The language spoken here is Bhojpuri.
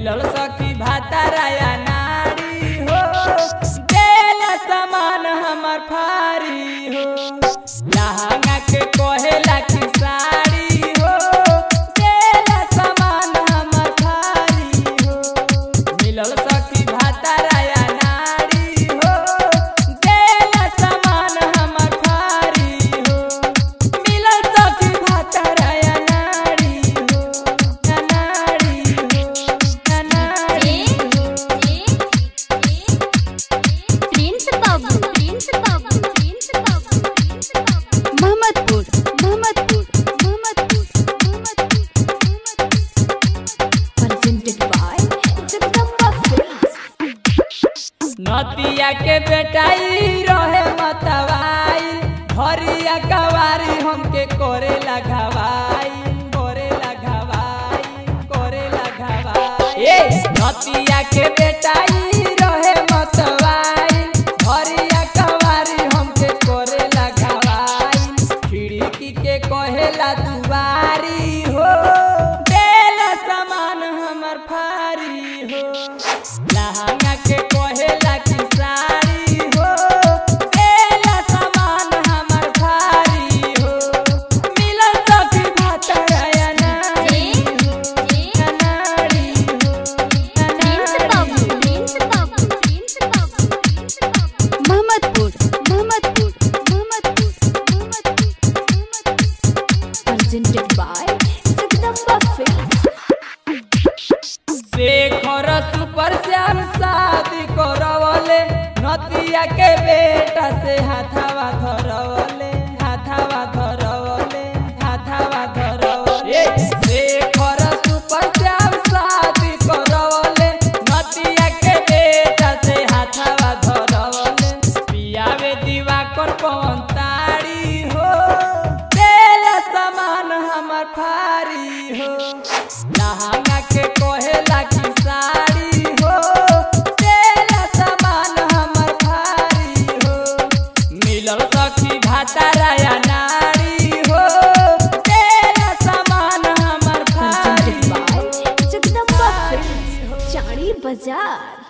मिलल सखी भाताराया नारी हो देल समान हमर फारी हो लहंगा के कहेला की साड़ी हो देल समान हमर फारी हो मिलल सखी भाताराया नारी हो देल समान हमर फारी हो मिलल सखी भाताराया नारी हो नारी हो नारी हो प्रिंस बाबू प्रिंस बाबू प्रिंस बाबू प्रिंस बाबू Mohammadpur Mohammadpur Mohammadpur presented by Jagdamba Films. नतिया के बेटाई रहे मतवाई हरिया कवारी हमके करे लगवाई करे लगवाई करे लगवाई ए नतिया के बेटाई रहे मतवाई हरिया कवारी हमके करे लगवाई खिड़की के कहेला दुआरी हो देल समान हमर फारी हो लहंगा के कहेला की साड़ी हो देल समान हमर भारी हो मिलल सखी भातराया नारी हो नारी हो प्रिंस बाबू प्रिंस बाबू प्रिंस बाबू प्रिंस बाबू Mohammadpur Mohammadpur Mohammadpur Mohammadpur presented by Jagdamba Films. Shekhar super Shyam शादी करवले नतिया के बेटा से हाथावा धरवले हाथावा धरवले हाथावा धरवले शेखर सुपर श्याम शादी करवले नतिया के बेटा से हाथावा धरवले पियावे दिवाकर पवन ताड़ी हो तेल समान हमर फारी हो लहंगा के कहेला की साड़ी हो तेल समान हमर भारी हो मिलल सखी भाताराया नारी हो तेल समान हमर भारी presented by Jagdamba Films. Chari Bazaar.